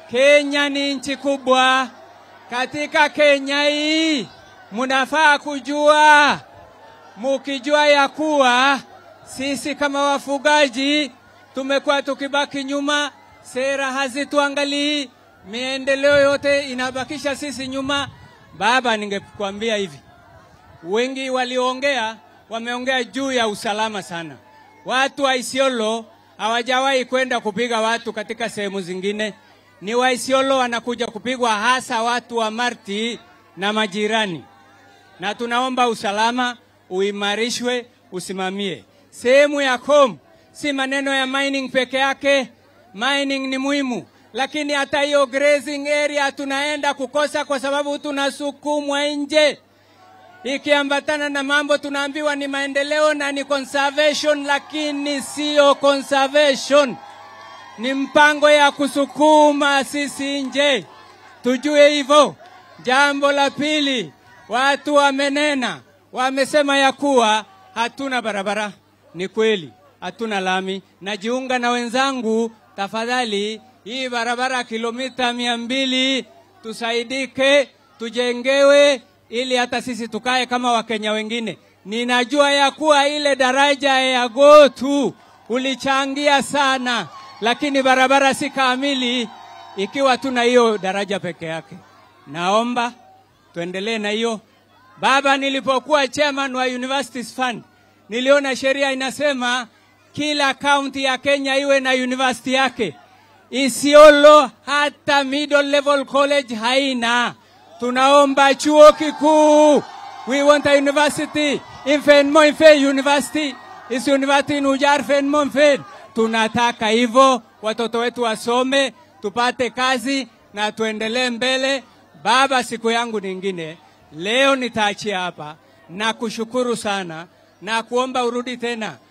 Kenya ni nchi kubwa. Katika Kenya hii munafaa kujua, mukijua ya kuwa sisi kama wafugaji tumekuwa tukibaki nyuma, sera hazituangalii, miendeleo yote inabakisha sisi nyuma. Baba, ningekwambia hivi, wengi walioongea wameongea juu ya usalama sana. Watu wa Isiolo hawajawahi kwenda kupiga watu katika sehemu zingine, ni wa Isiolo wanakuja kupigwa, hasa watu wa Marti na majirani, na tunaomba usalama uimarishwe, usimamie sehemu ya Kom. Si maneno ya mining peke yake, mining ni muhimu, lakini hata hiyo grazing area tunaenda kukosa kwa sababu tunasukumwa nje ikiambatana na mambo tunaambiwa ni maendeleo na ni conservation, lakini siyo conservation, ni mpango ya kusukuma sisi nje. Tujue hivyo. Jambo la pili, watu wamenena, wamesema ya kuwa hatuna barabara. Ni kweli hatuna lami. Najiunga na wenzangu, tafadhali, hii barabara kilomita mia mbili tusaidike, tujengewe ili hata sisi tukae kama Wakenya wengine. Ninajua ya kuwa ile daraja ya Gotu ulichangia sana, lakini barabara si kamili ikiwa tuna hiyo daraja peke yake. Naomba tuendelee na hiyo. Baba, nilipokuwa chairman wa Universities Fund niliona sheria inasema kila kaunti ya Kenya iwe na university yake. Isiolo hata middle level college haina. Tunaomba chuo kikuu. We want a university. Infen mo infen university. Is university in Ujar fen mo infen. Tunataka hivyo watoto wetu wasome, tupate kazi na tuendelee mbele. Baba, siku yangu nyingine leo nitaachia hapa na kushukuru sana na kuomba urudi tena